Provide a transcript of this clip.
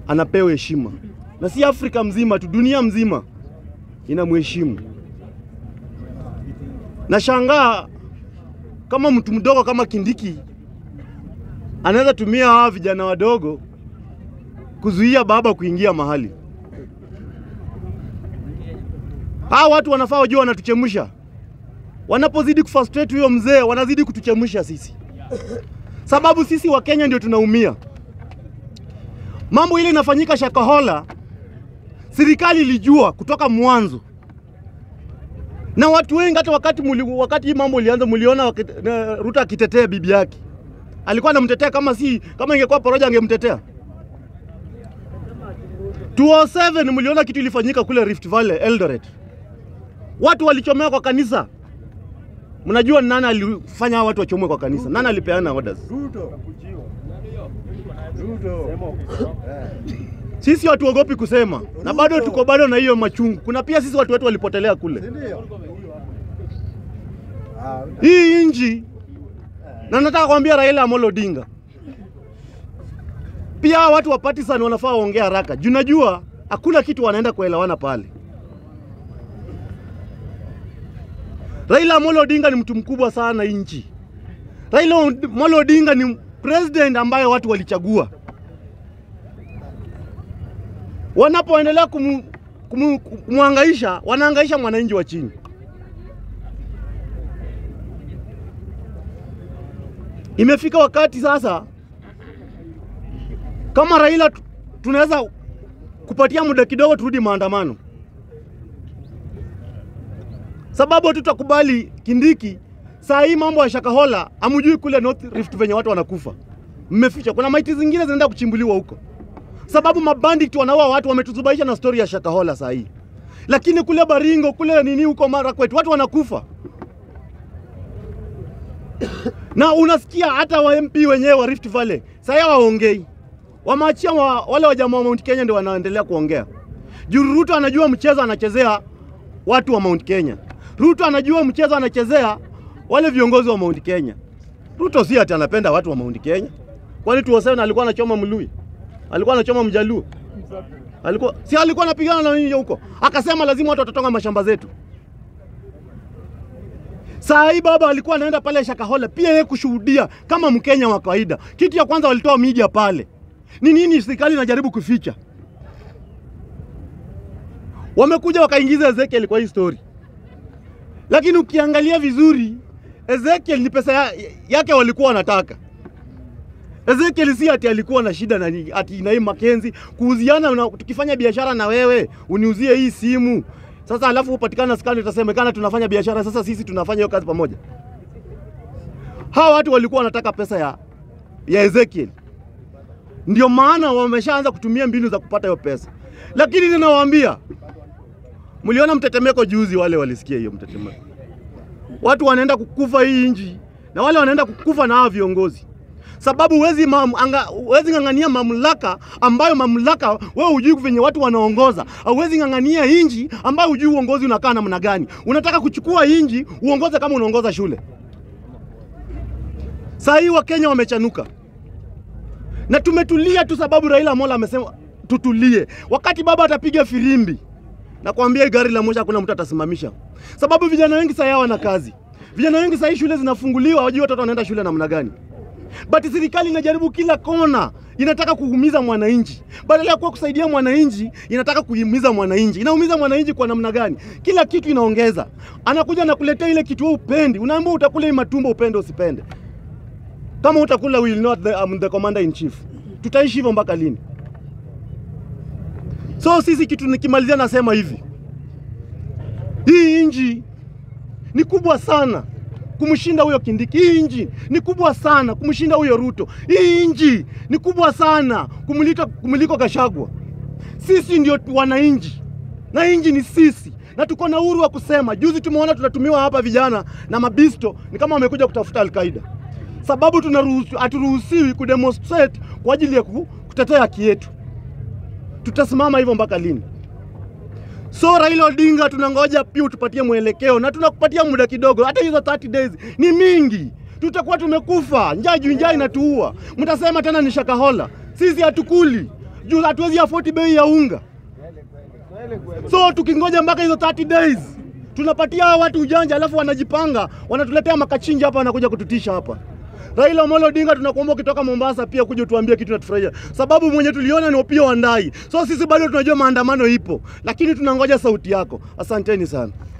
anapewa heshima, na si Afrika mzima tu, dunia mzima inamheshimu. Nashangaa kama mtu mdogo kama Kindiki anaweza tumia hawa vijana wadogo kuzuia baba kuingia mahali. Hawa watu wanafaa wajua wanatuchemsha. Wanapozidi kufrustrate huyo mzee, wanazidi kutuchemsha sisi, sababu sisi wa Kenya ndio tunaumia. Mambo ile inafanyika Shakahola, serikali ilijua kutoka mwanzo, na watu wengi hata wakati muli, wakati hii mambo ilianza, mliona wakit- na Ruto akitetea bibi yake, alikuwa anamtetea kama si kama ingekuwa Poroja angemtetea. 207 mliona kitu ilifanyika kule Rift Valley Eldoret, watu walichomewa kwa kanisa. Mnajua ni nani alifanya hao watu wachomwe kwa kanisa? Nani alipeana orders? Ruto. Ruto. Sisi hatuogopi kusema na bado tuko bado na hiyo machungu. Kuna pia sisi watu wetu walipotelea kule Ndio. Ah, hii inji, na nataka kuambia Raila Amolo Odinga pia hawa watu wa partisan wanafaa waongee haraka juu najua hakuna kitu wanaenda kuelewana pale. Raila Amolo Odinga ni mtu mkubwa sana hii nchi. Raila Amolo Odinga ni president ambaye watu walichagua. Wanapoendelea kumu, kumu, kumwangaisha, wanaangaisha mwananchi wa chini. Imefika wakati sasa, kama Raila tu- tunaweza kupatia muda kidogo turudi maandamano, sababu hatutakubali Kindiki. Saa hii mambo ya Shakahola hamjui kule North Rift venye watu wanakufa, mmeficha. Kuna maiti zingine zinaenda kuchimbuliwa huko, sababu mabandit wanaua watu. Wametuzubaisha na stori ya Shakahola saa hii, lakini kule Baringo kule nini huko Marakwet watu wanakufa na unasikia hata wa MP wenyewe wa Rift Valley sasa waongei, wameachia wa, wale wajamaa wa Mount Kenya ndio wanaendelea kuongea. Juu Ruto anajua mchezo anachezea watu wa Mount Kenya. Ruto anajua mchezo anachezea wale viongozi wa Mount Kenya. Ruto si ati anapenda watu wa Mount Kenya, kwani tuwasema alikuwa anachoma Mlui, alikuwa anachoma Mjaluo, alikuwa si alikuwa anapigana na nini huko, akasema lazima watu watatonga mashamba zetu. Saa hii baba alikuwa anaenda pale Shakahola pia yeye kushuhudia kama Mkenya wa kawaida. Kitu ya kwanza walitoa media pale. Ni nini serikali inajaribu kuficha? Wamekuja wakaingiza Ezekiel kwa hii story, lakini ukiangalia vizuri Ezekiel ni pesa ya, yake walikuwa wanataka. Ezekiel si ati alikuwa na shida na ni- ati na hii Makenzi kuuziana, una- tukifanya biashara na wewe uniuzie hii simu sasa, alafu upatikana skani, utasemekana tunafanya biashara. Sasa sisi tunafanya hiyo kazi pamoja. Hawa watu walikuwa wanataka pesa ya, ya Ezekiel, ndio maana wameshaanza kutumia mbinu za kupata hiyo pesa. Lakini ninawaambia, mliona mtetemeko juzi, wale walisikia hiyo mtetemeko, watu wanaenda kukufa hii nchi na wale wanaenda kukufa na hawa viongozi sababu huwezi mam- anga- huwezi ng'ang'ania mamlaka ambayo mamlaka wewe hujui venye watu wanaongoza. Huwezi ng'ang'ania inji ambayo hujui uongozi unakaa namna gani. Unataka kuchukua inji uongoze kama unaongoza shule. Saa hii Wakenya wamechanuka na tumetulia tu, sababu Raila Amolo amesema tutulie. Wakati baba atapiga firimbi, nakwambia hii gari la moshi hakuna mtu atasimamisha, sababu vijana wengi saa hii hawana kazi. Vijana wengi saa hii shule zinafunguliwa, hawajui watoto wanaenda shule namna gani but serikali inajaribu kila kona, inataka kuumiza mwananchi. Badala ya kuwa kusaidia mwananchi, inataka kuumiza mwananchi. Inaumiza mwananchi kwa namna gani? Kila kitu inaongeza, anakuja na kuletea ile kitu wewe upendi, unaambiwa utakula hii matumbo, upende usipende. Kama utakula will not the, um, the commander in chief. Tutaishi hivyo mpaka lini? So sisi kitu nikimalizia, nasema hivi, hii inji ni kubwa sana kumshinda huyo Kindiki. Hii inji ni kubwa sana kumshinda huyo Ruto. Hii inji ni kubwa sana kumliko, kumliko Gashagwa. Sisi ndio tu wananchi na inji ni sisi, na tuko na uhuru wa kusema. Juzi tumeona tunatumiwa hapa vijana na mabisto, ni kama wamekuja kutafuta Alkaida, sababu tunaruhusu, haturuhusiwi kudemonstrate kwa ajili ya ku- kutetea haki yetu. Tutasimama hivyo mpaka lini? So Raila Odinga, tunangoja pia utupatie mwelekeo na tunakupatia muda kidogo, hata hizo 30 days ni mingi, tutakuwa tumekufa njaa juu njaa inatuua. Mtasema tena ni Shakahola, sisi hatukuli. juu hatuwezi afford bei ya unga. So tukingoja mpaka hizo 30 days tunapatia hawa watu ujanja, alafu wanajipanga wanatuletea makachinji hapa, wanakuja kututisha hapa. Raila Amolo Odinga, tunakuomba ukitoka Mombasa pia kuja tuambie kitu natufurahisha, sababu mwenye tuliona ni Opiyo Wandayi. So sisi bado tunajua maandamano ipo, lakini tunangoja sauti yako. Asanteni sana.